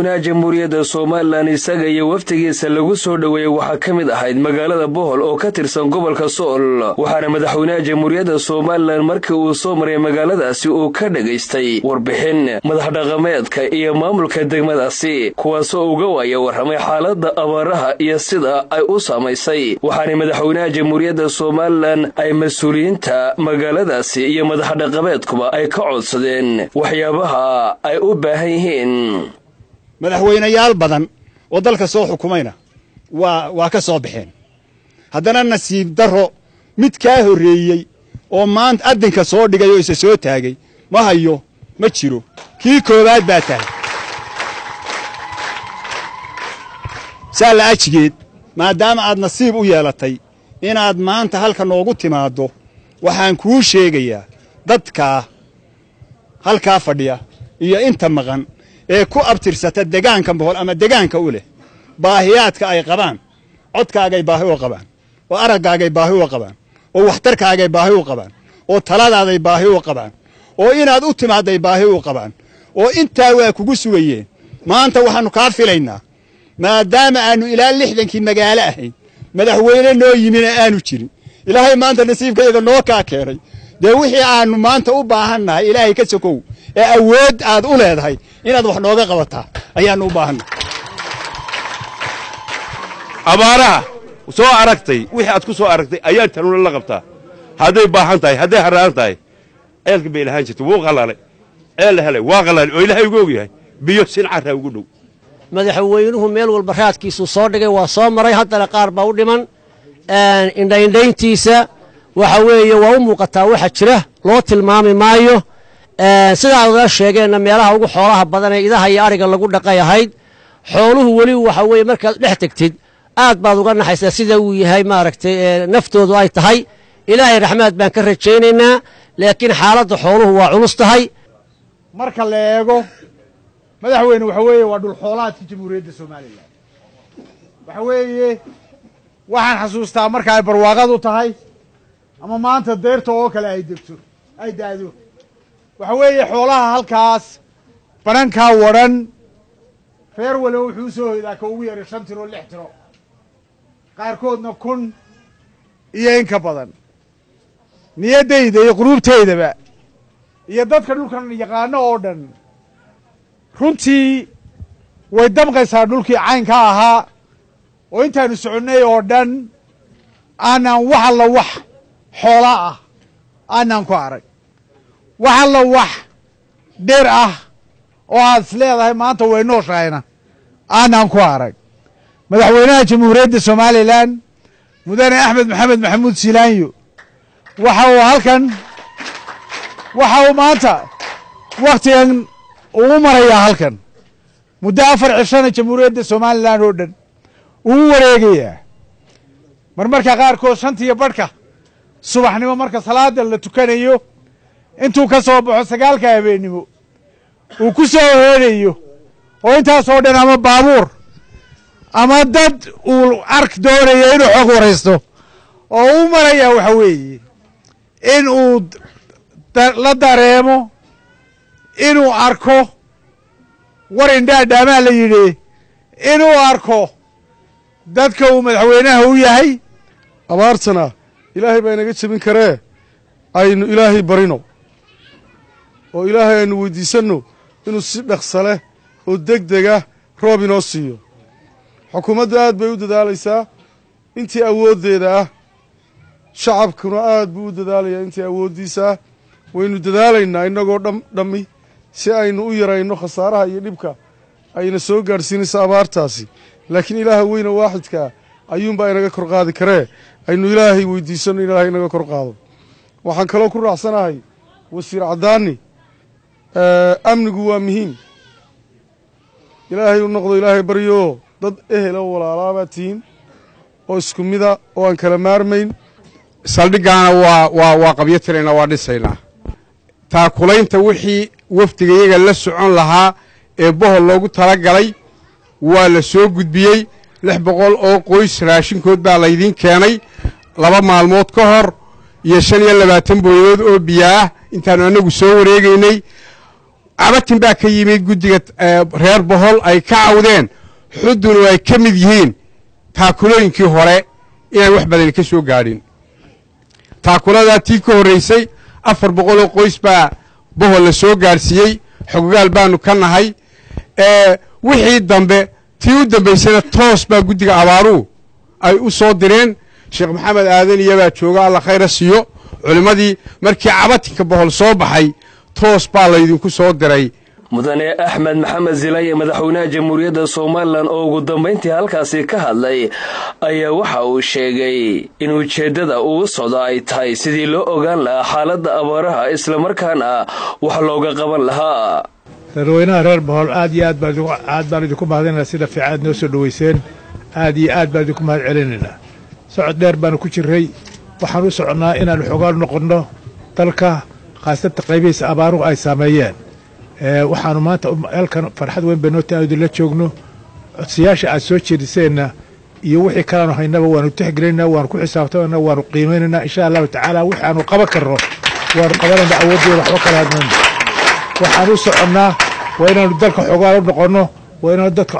madaxweynaha jamhuuriyadda somalilan isaga iyo wafdigiisa lagu soo dhoweeyey waxaa ka mid ahayd magaalada bohol oo ka tirsan gobolka sool waxaana madaxweynaha jamhuuriyadda somalilan markii uu soo maray magaaladaasi uu ka dhagaystay warbixin madaxdhaqameedka iyo maamulka degmadaasi kuwaasoo uga waaya warramay xaaladda abaaraha iyo sida ay u saamaysay waxaana madaxweynaha jamhuuriyadda somalilan ay mas-uuliyiinta magaaladaasi iyo madaxdhaqameedkuba ay ka codsadeen waxyaabaha ay u baahan yihiin madaxweynayaal badan oo dalka soo xukumayna waa waa ka soo baxeen haddana nasiib darro mid kaa horreeyey oo maanta addinka soo dhigay oo isa soo taagay ma hayo ma jiro kii koowaad baa tahay saa la ajigeed maadaama aad nasiib u yeelatay inaad maanta halka noogu timaaddo waxaan kuu sheegayaa dadkaa halkaa fadhiya iyo inta maqan ee ku abtirsata degaanka bohol ama degaanka u leh baahiyaadka ay qabaan codkaagay baahi u qabaan oo araggaagay baahi u qabaan oo waxtarkaagay baahi u qabaan oo taladaaday baahi u qabaan oo inaad u timaadday baahi u qabaan oo intaa waa kugu sugayeen maanta waxaannu kaa filaynaa maadaama aannu ilaa lixdankii magaalo ahayn madaxweyne noo yimina aanu jirin ilaahay maanta nasiibkayaga noo kaa keenay dee wixii aannu maanta u baahannahay ilaahay ka sokow ee awood aad u leedahay inaad wax nooga qabataa ayaannu u baahannahay abaaraha soo aragtay wixii aad ku soo aragtay ayaa tanuna la qabtaa hadday baahan tahay hadday harraan tahay ceelka bay lahaan jirtay wuu qalaalay ceel la helay waa qalaalay oo ilaahay ugu og yahay biyo sincarraa ugu dhow madaxweynuhu meel walba raadkiisuu soo dhigay waa soo maray haddana qaar baa u dhiman indhaindhayntiisa waxa weeye waa u muuqataa waxa jira loo tilmaami maayo sidaa oda sheegeenna meelaha ugu xoolaha badan ee idaha iyo adhiga lagu dhaqay ahayd xooluhu weli waxa weeye markaad dhex tegtid aad baad uga naxaysaa sida uu yahay maaragtay naftoodu ay tahay ilaahay raxmaad baan ka rajaynaynaa laakiin xaaladda xooluhu waa culus tahay marka la eego madaxweyne waxa weeye waa dhulxoolaadkii jamhuuriyadda somalilan waxa weeye waxaan xasuustaa marka ay barwaaqadu tahay ama maanta deyrta oo kale ay degto ay daado waxa weeye xoolaha halkaas banankaa wadhan reer walo wuxuu u soo hoydaa ka ugu yaray shan tiro lix tiro qaarkoodna kun iyo in ka badan niyaddayda iyo quluubtaydaba iyo dadka dhulkan yaqaano oo dhan runtii way damqaysaa dhulkii caynka ahaa oo intaanu soconnay oo dhan aanaan wax alla wax xoola ah aanaan ku arag wax alla wax dheer ah oo aad is leedahay maanta way nooshahayna aanaan ku arag madaxweynaha jamhuuriyadda somalilan mudane axmed maxamed maxamuud silaanyo waxa uu halkan waxa uu maanta wakhtigan uu marayaa halkan muddo afar cishana jamhuuriyadda somalilan oo dhan uu u wareegayaa marmarka qaarkood shantiyo badhka subaxnimo marka salaada la tukanayo intuu ka soo baxo sagaalka habeennimo uu ku soo horeedayo oo intaasoo dhan ama baabuur ama dad uu ark doonayo inuu xog waraysto oo u marayaa waxa weeye in uu la dareemo inuu arko war indhaadhaamaa la yidhi inuu arko dadka uu madaxweynaha u yahay abaartana ilaahay baa inaga jebin karee aynu ilaahay barino oo ilaahay aynu weydiisanno inuu si dhaqsa leh oo deg dega roob inoo siiyo xukuumaddu aad bay u dadaalaysaa intii awooddeeda ah shacabkuna aad buu u dadaalayaa intii awooddiisaa waynu dadaalaynaa innagoo dham dhammi si aynu u yarayno khasaaraha iyo dhibka ayna soo gaadhsiinayso abaartaasi laakiin ilaaha weyne waaxidkaa ayuunbaa inaga kor qaadi karee aynu ilaahay weydiisanno in ilaahay inaga kor qaado waxaan kaloo ku raacsanahay wasiir caddaani amnigu waa muhiim ilaahay u noqdo ilaahay baryo dad ehel oo walaalaabaad tihiin oo isku mida oo aan kala maarmayn saldhiggaana waa waa waa qabyo tiraynaa waa dhisaynaa taakulaynta wixii wafdiga iyaga la socon lahaa ee bohol loogu tala galay waa la soo gudbiyey lix boqol oo qoys raashinkood baa laydiin keenay laba maalmood ka hor iyo shan iyo labaatan booyadood oo biyo ah intaannu annagu soo wareegaynay cabatin baa ka yimid guddiga reer bohol ay ka cawdeen xudunu ay ka mid yihiin taakulooyinkii hore inaan wax badani ka soo gaadhin taakuladaa tii ka horraysay afar boqoloo qoys baa bohol la soo gaadhsiiyey xoggaal baanu ka nahay wixii dambe tii u dambaysana toos baa guddiga abaaruhu ay u soo direen sheekh maxamed aadan iyabaa jooga alla khayra siiyo culimmadii markii cabatinka bohol soo baxay toos baa laydinku soo diray mudane axmed maxamed zilaye madaxweynaha jamhuuriyadda somalilan oo ugu dambayntii halkaasi ka hadlay ayaa waxa uu sheegay in ujeeddada ugu socda ay tahay sidii loo ogaan lahaa xaaladda abaaraha islamarkaana wax looga qaban lahaa reerweynaha reer bohol aad iyo aad baan idinku mahadinaynaa sida fiican aad noo soo dhoweyseen aad iyo aad baan idinku mahad celinaynaa socod dheer baanu ku jirray waxaan u soconnaa inaannu xogaan noqonno dalka khaasata qaybihiisa abaaruhu ay saameeyeen waxaanu maanta halkan farxad weyn bay noo tahay idinla joogno codsiyaasha aad soo jeediseenna iyo wixii kalaanu haynaba waanu tixgelinaa waanu ku xisaabtamayna waanu qiimaynaynaa insha allahu tacaala waxaanu qaban karno waanu qabanaynaa awooddeeda waxba kala hadmayno waxaan u soconnaa waa inaanu dalka xogaan u noqonno waa inaanu dadka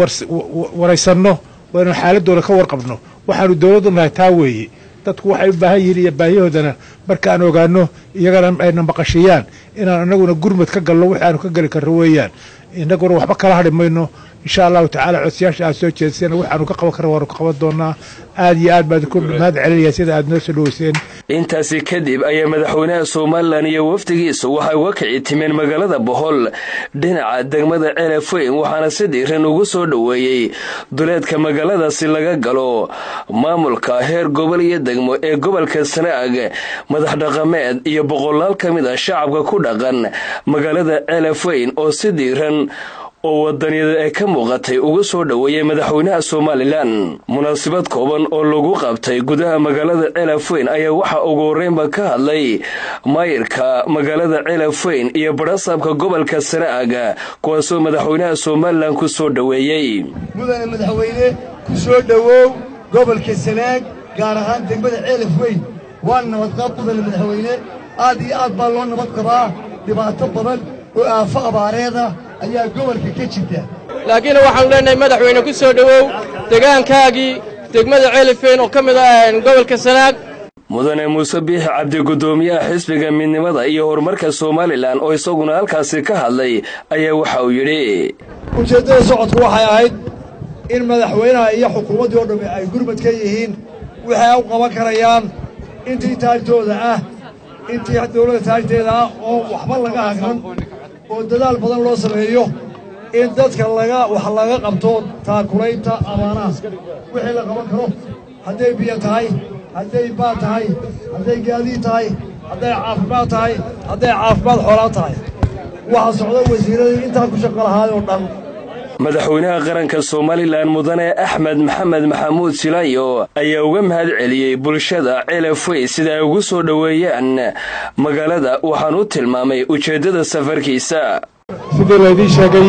waraysanno waa inaanu xaaladooda ka warqabno waxaanu dowladdu nahay taa weeye dadku waxay u baahan yihiin iyo baahiyahoodana markaan ogaano iyagana ayna maqashiyaan inaan inaguna gurmad ka galno wixi aanu ka geli karno weeyaan inaguna waxba kala hadhi mayno insha allahu tacaala codsiyaasha aad soo jeediseen waxaanu ka qaban karno waanu ka qaban doonaa aad iyo aad baan idinku mahad celinaya sida aad noo soo dhoweyseen intaasi kadib ayaa madaxweynaha somalilan iyo wafdigiisu waxay uga kici timeen magaalada bohol dhinaca degmada ceelafweyn waxaana si dhiiran ugu soo dhoweeyey duleedka magaaladaasi laga galo maamulka heer gobol iyo degmo ee gobolka sanaag madax dhaqameed iyo boqolaal ka mid ah shacabka ku dhaqan magaalada ceelafweyn oo si dhiiran oo wadaniyada ay ka muuqatay ugu soo dhoweeyey madaxweynaha somalilan munaasabad kooban oo lagu qabtay gudaha magaalada ceelafweyn ayaa waxaa ugu horreynba ka hadlay maayirka magaalada ceelafweyn iyo badhasaabka gobolka sanaaga kuwaasoo madaxweynaha somalilan ku soo dhoweeyey mudane madaxweyne ku soo dhowow gobolka sanaag gaar ahaan degmada ceelafweyn waa nabadqaab mudane madaxweyne aad iyo aad baa loo nabad qabaa dhibaato badan oo aafo abaareeda ayaa gobolka ka jirta laakiin waxaanu leenahay madaxweyne ku soo dhowow degaankaagii degmada ceelifeyn oo ka mid ah gobolka sanaag mudane muuse biixi cabdi guddoomiyaha xisbiga midnimada iyo horumarka somalilan oo isaguna halkaasi ka hadlay ayaa waxa uu yidhi ujeeddada socodku waxay ahayd in madaxweynaha iyo xukuumaddii oo dhammi ay gurmad ka yihiin wixii ay u qaban karayaan intii taagtooda ah intii dawladda taagteeda ah oo waxba laga hagran oo dadaal badan loo sameeyo in dadka laga wax laga qabto taakulaynta abaanaha wixii la qaban karo hadday biyo tahay hadday baad tahay hadday gaadiid tahay hadday caafimaad tahay hadday caafimaad xoolaa tahay waxaa socda wasiiradii intaa ku shaqo lahaay oo dhan madaxweynaha qaranka somalilan mudane axmed maxamed maxamuud silaayo ayaa uga mahad celiyey bulshada ceelafwey sida ay ugu soo dhoweeyaan magaalada waxaan u tilmaamay ujeeddada safarkiisa sidii laydiin sheegay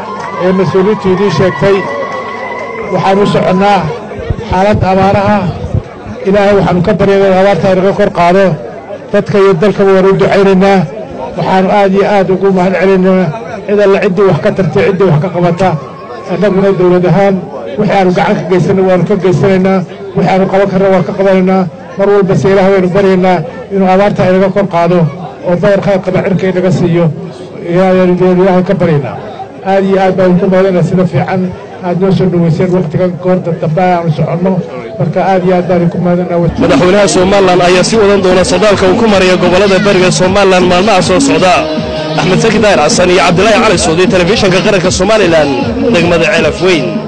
ee mas-uuliyiintu idiin sheegtay waxaan u soconnaa xaaladda abaaraha ilaahay waxaannu ka baryana in abaarta inaga kor qaado dadka iyo dalkaba waan u ducaynaynaa waxaannu aad iyo aad ugu mahad celinaynaa cid alla ciddii wax ka tartay ciddii wax ka qabata annaguna dawlad ahaan wixii aanu gacan ka geysanay waannu ka geysanaynaa wixii aanu qaban karna waan ka qabanaynaa mar walbase ilaah waynu baryaynaa inuu abaarta inaga kor qaado oo badar khayr qaba cirka inaga siiyo ayaanu ilaahay ka baryaynaa aad iyo aad baanu ku mahadana sida fiican aad noo soo dhoweyseen wakhtigan goorta dambe aanu soconno marka aad iyo aad baanu ku mahadana madaxweynaha somalilan ayaa sii wadan doona socdaalka uu ku maraya gobollada bariga somalilan maalmaha soo socda axmed saki daahir xasan iyo cabdilaahi cali suudi telefishinka qaranka somalilan degmada ceelaf weyn